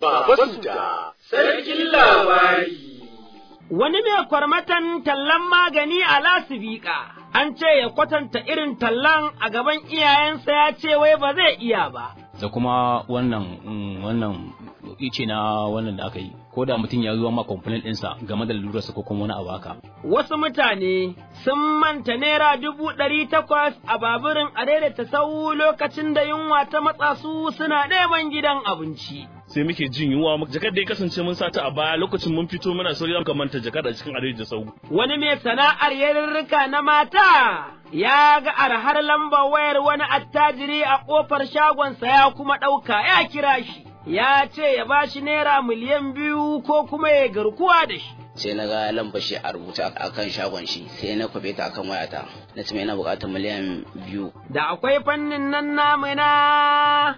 Baba Suda, sarkin labari. Wani mai kwarmatan tallan magani a lasibika, an ce ya kwatanta irin tallan a gaban iyayensa ya ce wai ba zai iya ba. Da kuma wannan wannan ice na wannan da aka yi, ko da mutum ya zuwa ma complaint ɗinsa game da lalurarsa ko kuma wani abu haka. Wasu mutane sun manta naira dubu ɗari takwas a baburin a daidaita sau lokacin da yunwa ta matsa su suna neman gidan abinci. sai muke jin yunwa jakar da ya kasance mun sata a baya lokacin mun fito muna sauri muka manta jakar a cikin adai da sau Wani mai sana'ar yarurruka na mata ya ga arhar lambar wayar wani attajiri a ƙofar shagonsa ya kuma ɗauka ya kira shi. Ya ce ya ba shi naira miliyan biyu ko kuma ya garkuwa da shi. sai na ga lambar shi a rubuta a kan shagon shi sai na kwafe ta akan wayata na ce yana buƙatar miliyan biyu Da akwai fannin nan namu na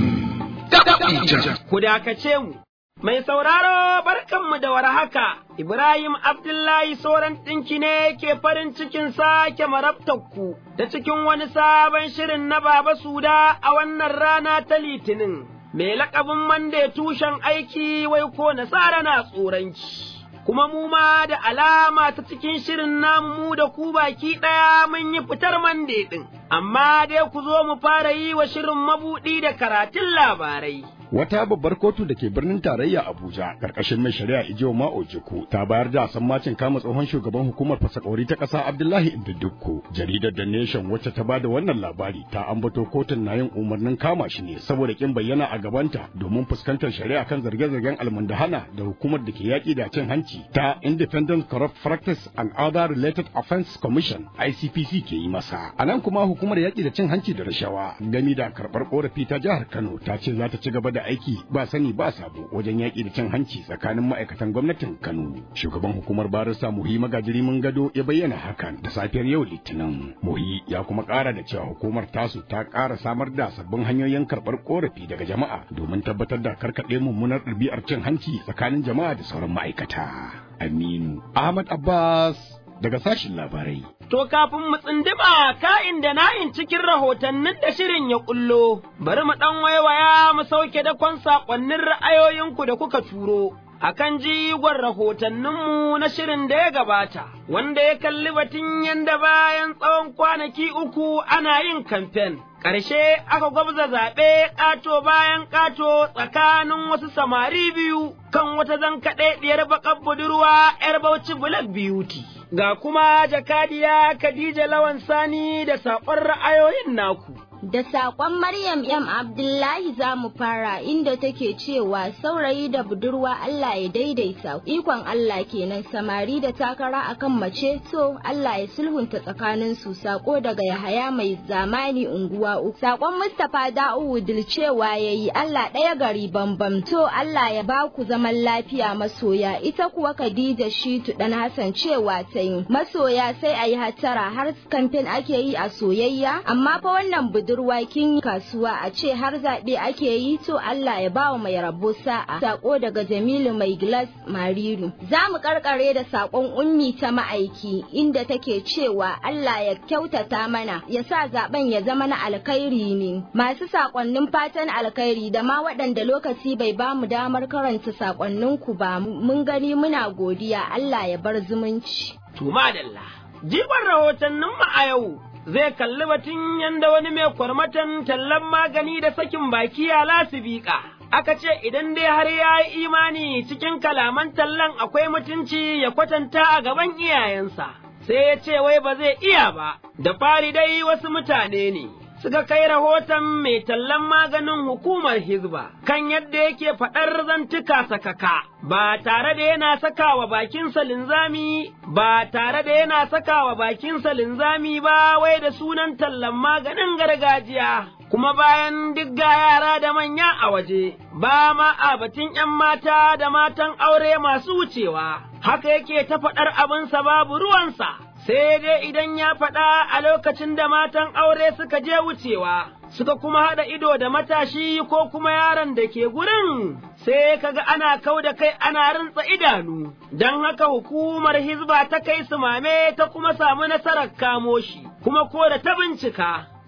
ku dakace mu. Mai sauraro barkanmu da warhaka, Ibrahim Abdullahi Soran ɗinki ne ke farin cikin sake marabtakku da cikin wani sabon shirin na Baba Suda a wannan rana ta Litinin, mai laƙabin mande tushen aiki wai ko nasara na tsoranci. Kuma mu ma da alama ta cikin shirin namu mu da ku baki ɗaya mun yi fitar mande ɗin, amma dai ku zo mu fara yi wa shirin mabuɗi da karatun labarai. Wata babbar kotu da ke birnin tarayya Abuja karkashin mai shari'a Ijo Ma'ojiku ta bayar da sammacin kama tsohon shugaban hukumar fasakori ta ƙasa Abdullahi Indidukko. Jaridar The Nation wacce ta bada wannan labari ta ambato kotun na yin umarnin kama shi ne saboda kin bayyana a gabanta domin fuskantar shari'a kan zarge-zargen almundahana da hukumar da ke yaƙi da cin hanci ta Independent Corrupt Practice and Other Related Offense Commission ICPC ke yi masa. A nan kuma hukumar yaƙi da cin hanci da rashawa gami da karɓar ƙorafi ta jihar Kano ta ce za ta ci gaba da aiki ba sani ba sabo wajen yaƙi da cin hanci tsakanin ma'aikatan gwamnatin Kano. Shugaban hukumar Barista Muhi Magajiri mun gado ya bayyana hakan da safiyar yau Litinin. Muhi ya kuma ƙara da cewa hukumar tasu ta ƙara samar da sabbin hanyoyin karɓar ƙorafi daga jama'a domin tabbatar da karkaɗe mummunar ɗabi'ar cin hanci tsakanin jama'a da sauran ma'aikata. Aminu Ahmad Abbas daga sashin labarai. To kafin mu tsindima ka'in da na'in cikin rahotannin da shirin ya kullo, bari mu ɗan waiwaya mu sauke dakon saƙonnin ra'ayoyinku da kuka turo. Akan jigon rahotanninmu na shirin da ya gabata, wanda ya kalli batun yanda bayan tsawon kwanaki uku ana yin kamfen. Ƙarshe aka gwabza zaɓe ƙato bayan ƙato tsakanin wasu samari biyu kan wata zankaɗe ɗiyar baƙar budurwa ‘yar Bauchi Black Beauty. Ga kuma jakadiya Khadija Lawan Sani da saƙon ra'ayoyin naku. Da saƙon Maryam M. Abdullahi za mu fara inda take cewa saurayi da budurwa Allah ya daidaita ikon Allah kenan samari da takara akan mace to Allah ya sulhunta tsakanin su sako daga Yahaya mai zamani unguwa uku. Saƙon Mustapha Da'u cewa yayi Allah ɗaya gari bambam to Allah ya ba ku zaman lafiya masoya ita kuwa Khadija Shitu dan Hassan cewa ta yi masoya sai a yi hattara har kamfen ake yi a soyayya amma fa wannan budurwa kin kasuwa a ce har zaɓe ake yi to Allah ya bawa mai rabo sa'a sako daga Jamilu mai glass Mariru za mu karkare da sakon ummi ta ma'aiki inda take cewa Allah ya kyautata mana ya sa zaben ya zama na alkhairi ne masu sakonnin fatan alkhairi da ma waɗanda lokaci bai ba mu damar karanta sakonnin ku ba mun gani muna godiya Allah ya bar zumunci Tuma dalla. Jigon rahotanninmu a yau zai kalli batun yanda wani mai kwarmatan tallan magani da sakin baki a lasibika. Aka ce idan dai har ya yi imani cikin kalaman tallan akwai mutunci ya kwatanta a gaban iyayensa, sai ya ce wai ba zai iya ba, da fari dai wasu mutane ne. Suka kai rahoton mai tallan maganin hukumar Hizba kan yadda yake faɗar zantuka sakaka, ba tare da yana sakawa bakinsa linzami, ba tare da yana sakawa bakinsa linzami ba wai da sunan tallan maganin gargajiya. kuma bayan duk ga yara da manya a waje, ba ma a batun ’yan mata da matan aure masu wucewa, haka yake ta faɗar abinsa babu ruwansa, sai dai idan ya faɗa a lokacin da matan aure suka je wucewa, suka kuma haɗa ido da matashi ko kuma yaron da ke gurin, sai kaga ana kau da kai ana rintsa idanu, don haka hukumar Hizba ta kai su mame ta kuma samu nasarar kamo shi, kuma ko da ta bincika.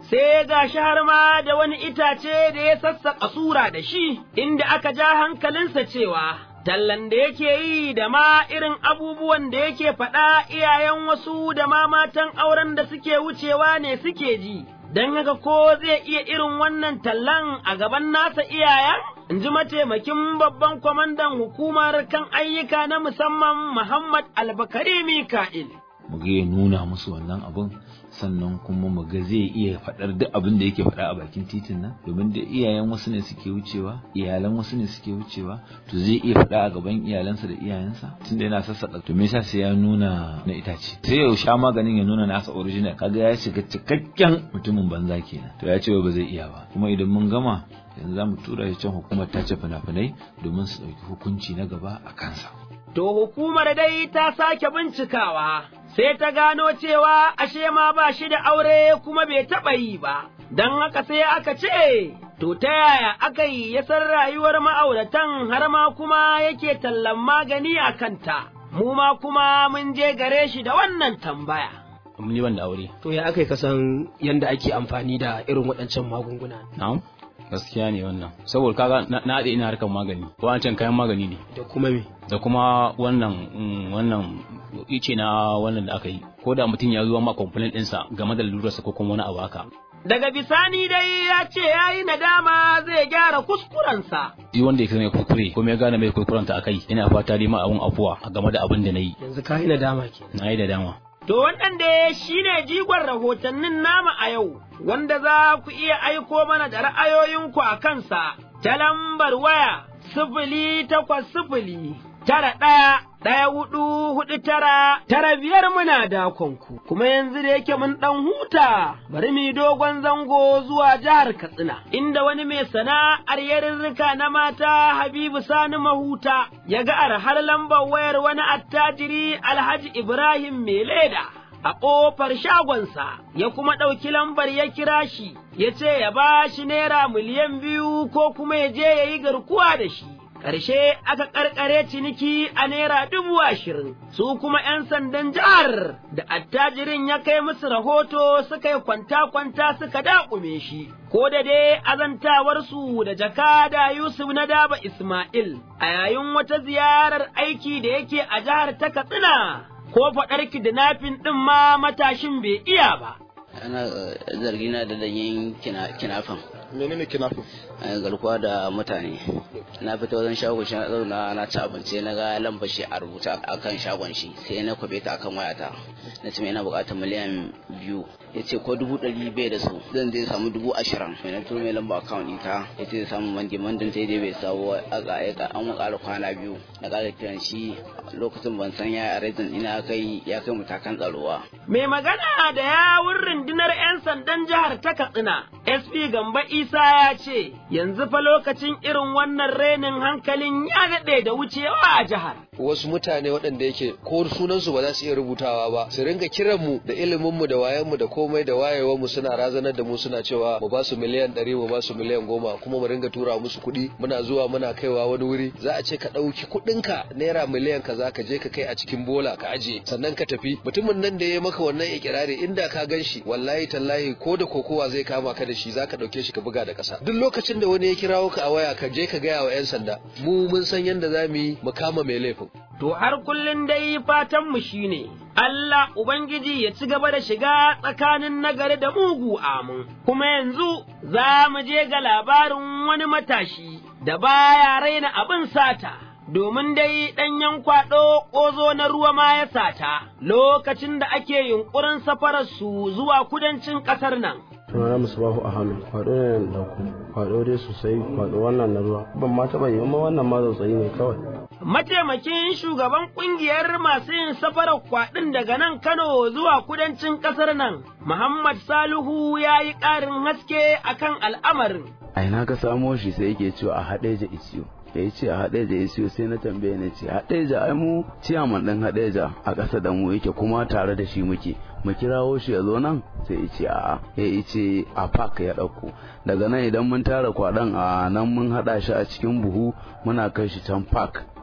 sai ga shi har ma da wani itace da ya sassaƙa sura da shi, inda aka ja hankalinsa cewa, tallan da yake yi da ma irin abubuwan da yake faɗa iyayen wasu da ma matan auren da suke wucewa ne suke ji, don haka ko zai iya irin wannan tallan a gaban nasa iyayen? In ji mataimakin babban kwamandan hukumar kan ayyuka na musamman Muhammad Albakari Mika'il. mu ga ya nuna musu wannan abun sannan kuma mu ga zai iya faɗar duk abin da yake faɗa a bakin titin nan domin da iyayen wasu ne suke wucewa iyalan wasu ne suke wucewa to zai iya faɗa a gaban iyalansa da iyayensa tunda yana sassaƙa to me yasa sai ya nuna na itace sai ya sha maganin ya nuna nasa original kaga ya shiga cikakken mutumin banza kenan to ya ce ba zai iya ba kuma idan mun gama yanzu za mu tura shi can hukumar tace fina-finai domin su ɗauki hukunci na gaba a kansa To hukumar dai ta sake bincikawa, sai ta gano cewa ashe ma ba shi da aure kuma bai taɓa yi ba, don haka sai aka ce, To ta yaya aka yi ya san rayuwar ma'auratan har ma kuma yake tallan magani a kanta, mu ma kuma mun je gare shi da wannan tambaya. ni ban da aure To ya aka yi kasan yadda ake amfani da irin waɗancan magunguna na'am gaskiya ne wannan saboda kaga na na haɗe ina harkar magani wancan kayan magani ne da kuma me? da kuma wannan mm, wannan ice na wannan da aka yi ko da mutum ya zuwa ma complaint ɗinsa game da lalurarsa ko kuma wani abu haka Daga bisani dai ya ce ya yi nadama zai gyara kuskurensa. duk wanda ya mai kuskure kuma ya gane mai kuskurenta a kai ina fata dai ma abun afuwa a game da abin da na yi Yanzu ka yi nadama ke. na yi da dama To wannan da shi ne jigon rahotannin nama a yau, wanda za ku iya aiko mana da ra'ayoyinku a kansa ta lambar waya sifili takwas sifili tara ɗaya ɗaya hudu hudu tara tara biyar muna dakonku. Kuma yanzu da yake mun ɗan huta bari mu yi dogon zango zuwa jihar Katsina, inda wani mai sana'ar yarirrika na mata Habibu Sani Mahuta ya ga arhar lambar wayar wani attajiri Alhaji Ibrahim mai leda. a ƙofar shagonsa, ya kuma ɗauki lambar ya kira shi, ya ce ya ba shi naira miliyan biyu ko kuma ya je ya yi garkuwa da shi. Ƙarshe aka ƙarƙare ciniki a naira dubu ashirin, su kuma ’yan sandan jihar da attajirin ya kai musu rahoto suka yi kwanta-kwanta suka daƙume shi, ko da dai azantawarsu da jakada Yusuf na daba Ismail a yayin wata ziyarar aiki da yake a jihar ta Katsina. ko faɗar kidnapping ɗin ma matashin bai iya ba. ana zargi na da yin kinafin menene kinafin garkuwa da mutane na fita wajen shagon shi na zauna na ci abinci na ga lambar shi a rubuta akan shagon shi sai na kwabe ta akan wayata na ce mai ina buƙatar miliyan biyu ya ce ko dubu ɗari bai da su zan zai samu dubu ashirin mai na turo mai lamba akawun ita ya ce zai samu mandi mandin sai dai bai samu aka an ƙara kwana biyu na ƙara kiran shi lokacin ban san ya arezin ina kai ya kai matakan tsarowa. Mai magana da yawun rundunar 'yan sandan jihar ta Katsina, SP Gamba Isa ya ce, yanzu fa lokacin irin wannan renin hankalin ya daɗe da wucewa a jihar. wasu mutane waɗanda yake ko sunansu ba za su iya rubutawa ba su ringa kiran mu da ilimin mu da wayan mu da komai da wayewar mu suna razanar da mu suna cewa mu ba su miliyan ɗari mu ba su miliyan goma kuma mu ringa tura musu kuɗi muna zuwa muna kaiwa wani wuri za a ce ka ɗauki kuɗinka naira miliyan kaza ka je ka kai a cikin bola ka aje sannan ka tafi mutumin nan da ya maka wannan ikirari inda ka gan shi wallahi tallahi ko da kokowa zai kama ka da shi za ka ɗauke shi ka buga da ƙasa duk lokacin da wani ya kirawo ka a waya ka je ka gaya wa 'yan sanda mu mun san yadda za mu yi mu kama mai laifin To har kullum dai fatanmu shi ne, Allah Ubangiji ya ci gaba da shiga tsakanin nagari da mugu amin, kuma yanzu za mu je ga labarin wani matashi da baya raina abin sata. Domin dai ɗanyen kwaɗo ƙozo na ruwa ma ya sata lokacin da ake yunƙurin safararsu zuwa kudancin ƙasar nan. sunana musbahu a hannu kwado ne da ku kwado dai sosai kwado wannan na ruwa ban ma taɓa yi amma wannan ma zautsayi ne kawai Mataimakin shugaban ƙungiyar masu yin safarar kwaɗin daga nan Kano zuwa kudancin ƙasar nan, Muhammad Salihu ya yi ƙarin haske akan al'amarin. A ina ka samo shi sai yake cewa a haɗeja isiyo. ya yi ce a haɗeja ya siyo sai na tambaye na ce haɗeja ai mu ciyaman ɗin haɗeja a ƙasa da mu yake kuma tare da shi muke mu kirawo shi ya zo nan sai ya ce a'a ya ce a park ya ɗauko daga nan idan mun tara kwaɗon a nan mun haɗa shi a cikin buhu muna kai shi can park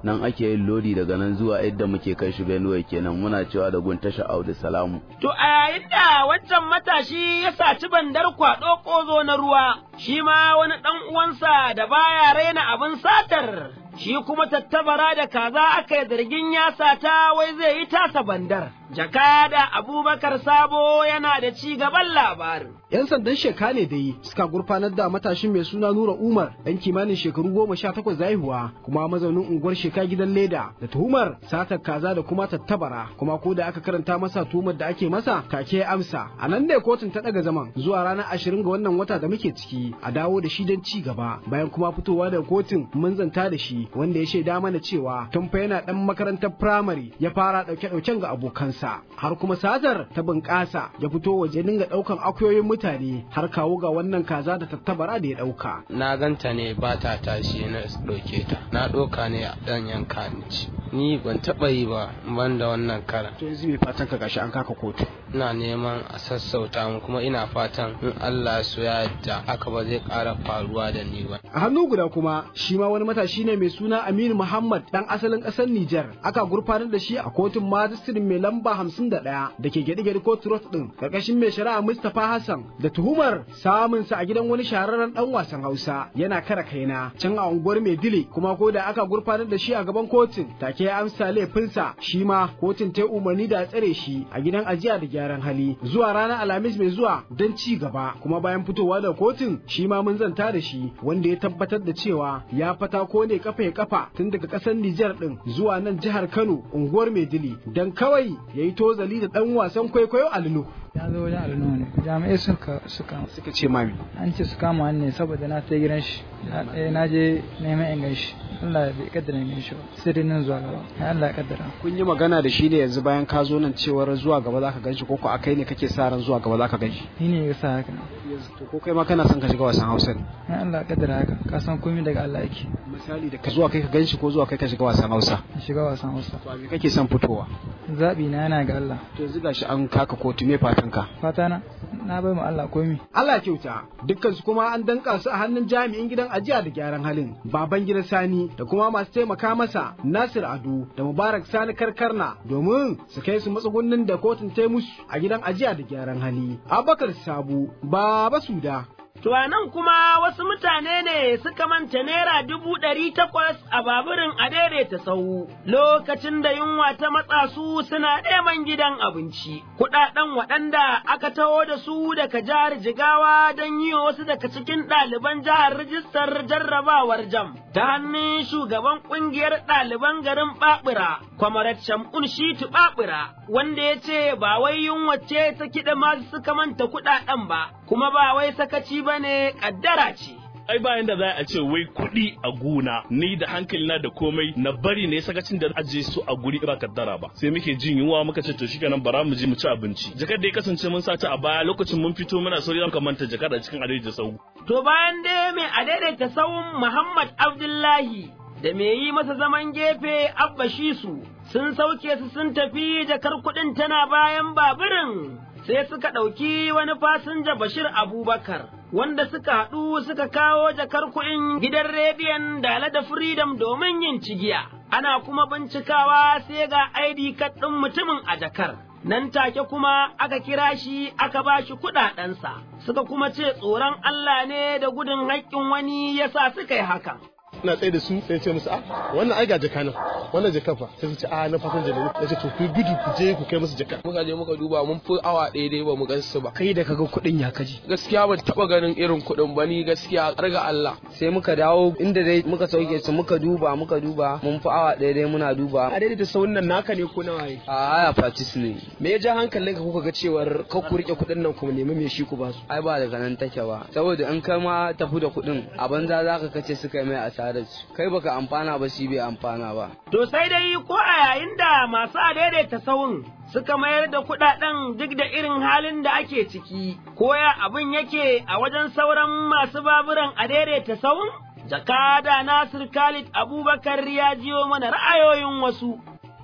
nan ake yin lodi daga nan zuwa yadda muke kai shi Benue kenan muna cewa da gun tasha Audu Salamu To a yayin da wancan matashi ya saci bandar kwaɗo ƙozo na ruwa, shi ma wani ɗan uwansa da baya raina abin satar, shi kuma tattabara da kaza aka yi zargin ya sata wai zai yi tasa bandar. Jakada Abubakar Sabo yana da ci gaban labarin. 'Yan sandan sheka ne da yi suka gurfanar da matashin mai suna Nura Umar ɗan kimanin shekaru goma sha takwas haihuwa kuma mazaunin unguwar sheka gidan leda da tuhumar satar kaza da kuma tattabara kuma ko da aka karanta masa tuhumar da ake masa take amsa a nan ne kotun ta ɗaga zaman zuwa ranar ashirin ga wannan wata da muke ciki a dawo da shi don ci gaba bayan kuma fitowa daga kotun mun zanta da shi wanda ya shaida mana cewa tun fa yana ɗan makarantar firamare ya fara ɗauke-ɗauken ga abokansa har kuma satar ta bunƙasa ya fito waje dinga ɗaukan akuyoyin mutane har kawo ga wannan kaza da tattabara da ya ɗauka. Na ganta ne ba ta tashi na ɗauke ta, na ɗauka ne a ɗan yanka ni ci. Ni ban taɓa yi ba ban da wannan karan. To yanzu mai fatan ka gashi an kaka kotu. Ina neman a sassauta mu kuma ina fatan in Allah su ya yadda haka ba zai ƙara faruwa da ni ba. A hannu guda kuma shi ma wani matashi ne mai suna Aminu Muhammad ɗan asalin ƙasar Nijar aka gurfanar da shi a kotun majistirin mai lamba hamsin da ɗaya da ke gyaɗe-gyaɗe kotu rot ɗin ƙarƙashin mai shari'a Mustapha Hassan da tuhumar samunsa a gidan wani shahararren dan wasan Hausa yana kara kaina can a unguwar Maidile kuma ko da aka gurfanar da shi a gaban kotun take ya amsa laifinsa shi ma kotun ta umarni da tsare shi a gidan ajiya da gyaran hali zuwa ranar Alhamis mai zuwa don ci gaba kuma bayan fitowa da kotun shi ma mun zanta da shi wanda ya tabbatar da cewa ya fata ko ne kafa ya kafa tun daga kasar Nijar din zuwa nan jihar Kano unguwar Maidile dan kawai yayi tozali da dan wasan kwaikwayo Alinu ya zo wajen alnu ne jami'ai suka suka suka ce mami an ce su kama ne saboda na ta gidan shi na je neman in ganshi Allah bai kaddara in ganshi ba sai dai nan zuwa gaba ya Allah ya kaddara kun yi magana da shi ne yanzu bayan ka zo nan cewar zuwa gaba zaka ganshi ko ko akai ne kake sa ran zuwa gaba zaka ganshi ni ne ya sa haka to ko kai ma kana son ka shiga wasan Hausa ne ya Allah ya kaddara haka ka san komai daga Allah yake misali da ka zuwa kai ka ganshi ko zuwa kai ka shiga wasan Hausa shiga wasan Hausa to me kake son fitowa zabi na yana ga Allah to yanzu gashi an kaka kotu me fatan ka fata na na bai mu Allah komi Allah kyauta dukkan su kuma an danka su a hannun jami'in gidan ajiya da gyaran halin baban gidan Sani da kuma masu taimaka masa Nasir Ado da Mubarak Sani Karkarna domin su kai su matsugunnin da kotun ta musu a gidan ajiya da gyaran hali Abubakar Sabu Baba Suda To a nan kuma wasu mutane ne suka manta naira dubu ɗari takwas a baburin a daidaita sau lokacin da yunwa ta matsa su suna neman gidan abinci. Kuɗaɗen waɗanda aka taho da su daga jihar Jigawa don yi wasu daga cikin ɗaliban jihar rijistar jarrabawar jam. Ta hannun shugaban ƙungiyar ɗaliban garin Ɓaɓura, Kwamarat Shamun Shitu Ɓaɓura, wanda ya ce ba wai yunwa ce ta kiɗa masu suka manta kuɗaɗen ba, kuma ba wai sakaci ba ne kaddara ce. ai bayan da za a ce wai kuɗi a gona ni da hankalina da komai na bari ne sakacin da aje su a guri ba kaddara ba sai muke jin yunwa muka ce to shikenan bara mu je mu ci abinci jakar da ya kasance mun sata a baya lokacin mun fito muna sauri zan manta jakar a cikin adaidaita sau to bayan dai mai adaidaita sauun Muhammad Abdullahi da me yi masa zaman gefe Abba Shisu sun sauke su sun tafi jakar kuɗin tana bayan baburin sai suka ɗauki wani fasinja Bashir Abubakar, wanda suka haɗu suka kawo jakar kuɗin gidan rediyon Dala da Freedom domin yin cigiya. Ana kuma bincikawa sai ga ID card ɗin mutumin a jakar. Nan take kuma aka kira shi aka ba shi kuɗaɗensa, suka kuma ce tsoron Allah ne da gudun haƙƙin wani yasa suka yi hakan. ina tsaye da su sai ce musu a wannan ai ga jaka nan wannan jaka fa sai su ce a na fasinja ne ya ce to ku gudu ku je ku kai musu jaka muka je muka duba mun fi awa ɗaya dai ba mu gan su ba kai da kaga kuɗin ya kaji gaskiya ban taɓa ganin irin kuɗin ba ni gaskiya ga Allah sai muka dawo inda dai muka sauke su muka duba muka duba mun fi awa ɗaya dai muna duba a daidaita sauran nan naka ne ko nawa ne a haya fatis ne me ya ja hankalin ka kuka ga cewar ka ku rike kuɗin nan kuma nemi me shi ku ba su ai ba daga nan take ba saboda in kai ma tafi da kuɗin a banza zaka kace suka mai asarar kai baka amfana ba shi bai amfana ba to sai dai ko a yayin da masu adaidaita sawun suka mayar da kuɗaɗen duk da irin halin da ake ciki, ko ya abin yake a wajen sauran masu baburan a daidaita sawun? Jakada Nasir Khalid Abubakar ya jiyo mana ra'ayoyin wasu.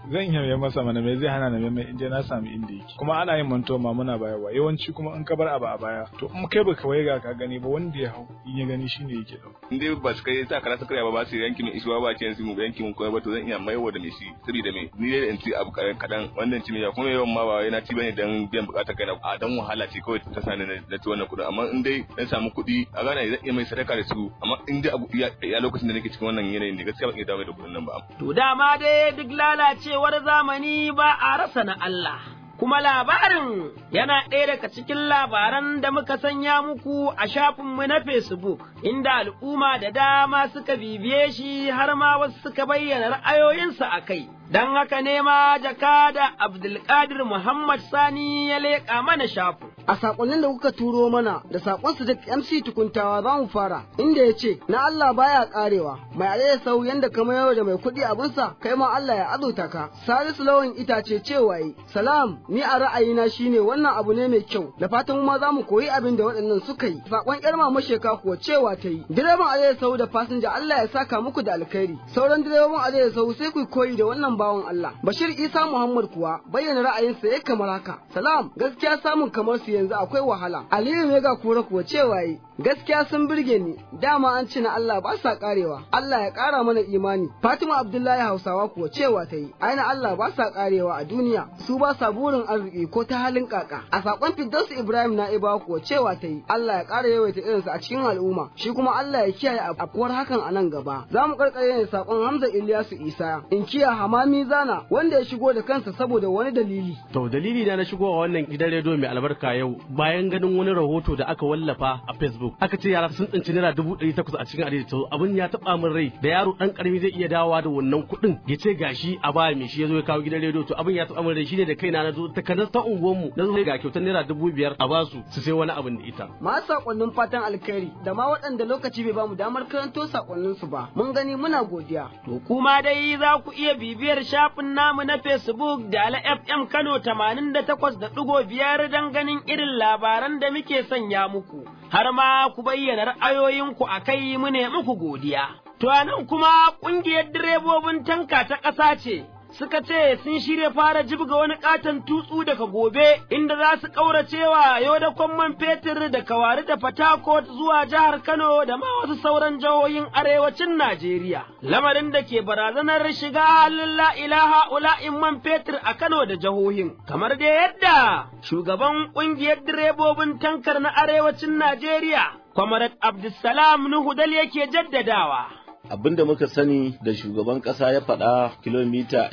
zan iya mai masa mana me zai hana na mai inda na samu inda yake kuma ana yin manto ma muna bayarwa yawanci kuma in ka bar abu a baya to in kai baka waiga ka gani ba wanda ya hau in ya gani shine yake dauka in dai ba su kai sa kara sakaya ba ba su yanki min isuwa ba ce su mu yanki mun koyar ba to zan iya maiwa da me shi saboda me ni dai in ci abu kadan kadan wannan ci ya kuma yawan ma ba yana ci bane dan biyan bukatar kai a dan wahala ce kawai ta sani na ci wannan kudin amma in dai dan samu kuɗi a gane zan iya mai sadaka da su amma in dai abu ya lokacin da nake cikin wannan yanayin da gaskiya ban iya dawo da kudin nan ba to dama dai duk lalacewar zamani ba a rasa na Allah kuma labarin yana ɗaya daga cikin labaran da muka sanya muku a shafinmu na Facebook, inda al'umma da dama suka bibiye shi har ma wasu suka bayyana ra'ayoyinsu a kai. Don haka ne ma jakada Abdulkadir Muhammad Sani ya leƙa mana shafin. A saƙonnin da kuka turo mana da saƙon su da MC tukuntawa za mu fara, inda ya ce, Na Allah baya ƙarewa, mai alayya sau yanda kamar yau da mai kuɗi abinsa, kai ma Allah ya azurta ka. Salisu lawan itace cewa yi, Salam, ni a ra'ayina shine wannan abu ne mai kyau, da fatan ma za mu koyi abin da waɗannan suka yi. Saƙon ƴar mama sheka kuwa cewa ta yi, direban alayya sau da fasinja Allah ya saka muku da alkhairi. Sauran direban alayya sau sai ku koyi da wannan bawan Allah. Bashir Isa Muhammad kuwa bayyana ra'ayinsa ya kamar haka. Salam, gaskiya samun kamar su yanzu akwai wahala. Aliyu Mega Kura kuwa cewa yi, gaskiya sun birge ni, dama an ci na Allah ba sa karewa. Allah ya kara mana imani. Fatima Abdullahi Hausawa kuwa cewa ta yi, aina Allah ba sa karewa a duniya, su ba sa burin arziki ko ta halin kaka. A sakon Firdausu Ibrahim Na'iba kuwa cewa ta yi, Allah ya kara yawaita irinsa a cikin al'umma, shi kuma Allah ya kiyaye afkuwar hakan a nan gaba. Za mu karkare ne sakon Hamza Ilyasu Isa, in kiya Hamami Zana wanda ya shigo da kansa saboda wani dalili. To dalili na na shigowa wannan gidan rediyo mai albarka yau bayan ganin wani rahoto da aka wallafa a Facebook aka ce yara sun tsinci naira dubu ɗari takwas a cikin adadi to abin ya taɓa min rai da yaro ɗan ƙarami zai iya dawowa da wannan kuɗin ya ce gashi a ba mai shi ya zo ya kawo gidan rediyo to abin ya taɓa min rai shine da kaina na zo ta kanar ta unguwarmu na zo ga kyautar naira dubu biyar a basu su sai wani abin da ita. Masu sakonnin fatan alkhairi da ma waɗanda lokaci bai bamu damar karanto sakonnin su ba mun gani muna godiya. To kuma dai za ku iya bibiyar shafin namu na Facebook da Ala FM Kano tamanin da takwas da ɗigo biyar don ganin irin labaran da muke sanya muku, har ma ku bayyana ra'ayoyinku a kai mu ne muku godiya. To nan kuma ƙungiyar direbobin tanka ta ƙasa ce. Suka ce sun shirya fara jibga wani katon tutsu daga gobe inda za su ƙauracewa yau da man fetur da kawari da Fatakot zuwa jihar Kano da ma wasu sauran jihohin arewacin Najeriya. Lamarin da ke barazanar shiga halin la ilaha ula'in man fetur a Kano da jihohin. Kamar da yadda shugaban ƙungiyar direbobin tankar na arewacin Najeriya, Kwamarat Abdulsalam Nuhu Dal yake jaddadawa. abin da muka sani da shugaban kasa ya faɗa kilomita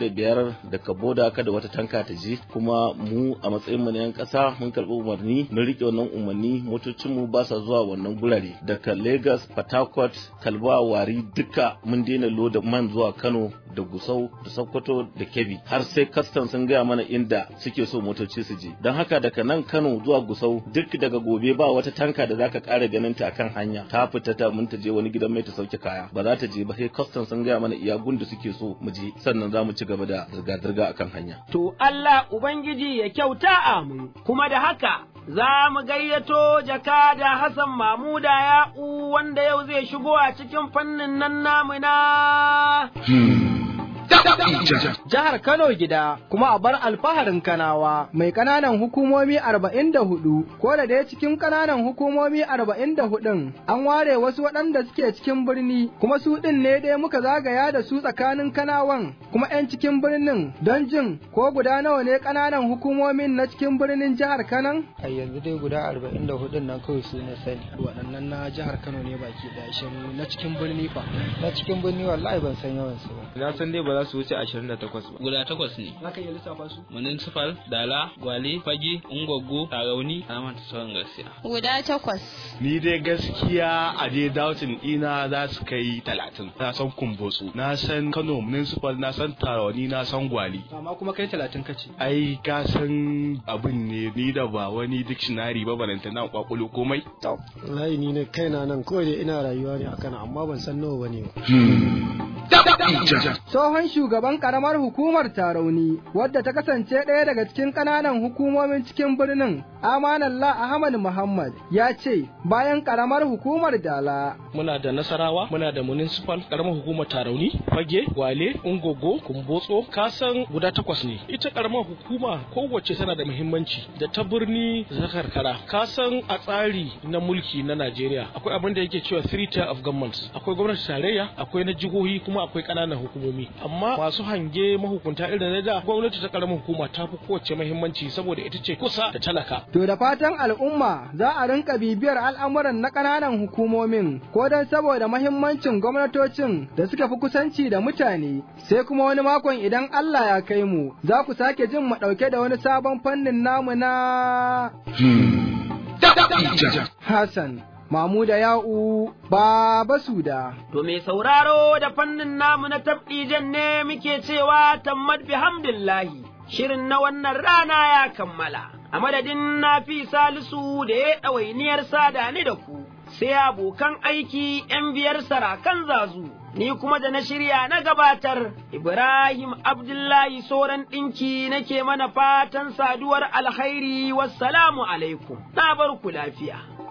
25 daga boda kada wata tanka ta je kuma mu a matsayin mu na yan kasa mun karɓi umarni mun rike wannan umarni motocin mu ba sa zuwa wannan gurare daga Lagos Port Harcourt Kalba Wari duka mun daina loda man zuwa Kano da Gusau da Sokoto da Kebbi har sai custom sun gaya mana inda suke so motoci su je don haka daga nan Kano zuwa Gusau duk daga gobe ba wata tanka da zaka ƙara ganin ta kan hanya ta fita ta mun ta je wani gidan mai ta sauke kaya ba za ta je ba sai custom sun gaya mana iya da suke so mu je sannan za mu ci gaba da zirga-zirga akan hanya. To Allah Ubangiji ya kyauta amin kuma da haka za mu gayyato jaka da Hassan Mamuda ya'u wanda yau zai shigo a cikin fannin nan namu na. Jihar Kano gida kuma a bar alfaharin Kanawa mai ƙananan hukumomi arba'in da hudu ko da dai cikin ƙananan hukumomi arba'in da hudun an ware wasu waɗanda suke cikin birni kuma su ɗin ne dai muka zagaya da su tsakanin Kanawan kuma 'yan cikin birnin don jin ko guda nawa ne ƙananan hukumomin na cikin birnin jihar Kanan? A yanzu dai guda arba'in da hudun nan kawai su na sani. Waɗannan na jihar Kano ne baki ɗaya shan na cikin birni fa. Na cikin birni wallahi ban san yawansu ba. Na san dai ba za su wuce ashirin da takwas ba. Guda takwas ne. Za ka iya lissafa su? Municipal, Dala, Gwale, Fage, Ungwaggo, Tarauni, na manta sauran gaskiya. Guda takwas. Ni dai gaskiya a dai dautin ina za su kai talatin. Na san Kumbotsu, na san Kano Municipal, na san Tarauni, na san Gwale. Amma kuma kai talatin kace. Ai ka san abin ne ni da ba wani dictionary ba balanta na kwakulo komai. Wallahi ni ne kaina nan kawai dai ina rayuwa ne akan amma ban san nawa bane ba. Tsohon shugaban karamar hukumar Tarauni, wadda ta kasance ɗaya daga cikin ƙananan hukumomin cikin birnin, Amanallah Ahmad Muhammad, ya ce bayan karamar hukumar Dala. Muna da Nasarawa, muna da Municipal, karamar hukumar Tarauni, Fage, Gwale, Ungogo, Kumbotso, kasan guda takwas ne. Ita karamar hukuma kowace tana da muhimmanci da ta birni da ta karkara. Kasan a tsari na mulki na Najeriya akwai abin da yake cewa three tier of government. Akwai gwamnati tarayya, akwai na jihohi kuma akwai ƙananan hukumomi amma masu hange mahukunta irin na da gwamnati ta karamar hukuma ta fi kowace muhimmanci saboda ita ce kusa da talaka to da fatan al'umma za a rinka bibiyar al'amuran na ƙananan hukumomin ko don saboda mahimmancin gwamnatocin da suka fi kusanci da mutane sai kuma wani makon idan Allah ya kai mu za ku sake jin mu ɗauke da wani sabon fannin namu na Hassan Mamuda Ya'u Baba Suda. To mai sauraro da fannin namu na tabdijan ne muke cewa tammad bihamdillahi. Shirin na wannan rana ya kammala, a madadin na fi salisu da ya ɗawainiyar sada ni da ku, sai abokan aiki ‘yan biyar sarakan zazu, ni kuma da na shirya na gabatar, Ibrahim Abdullahi Soran ɗinki nake mana fatan saduwar alkhairi wassalamu alaikum, na bar ku lafiya.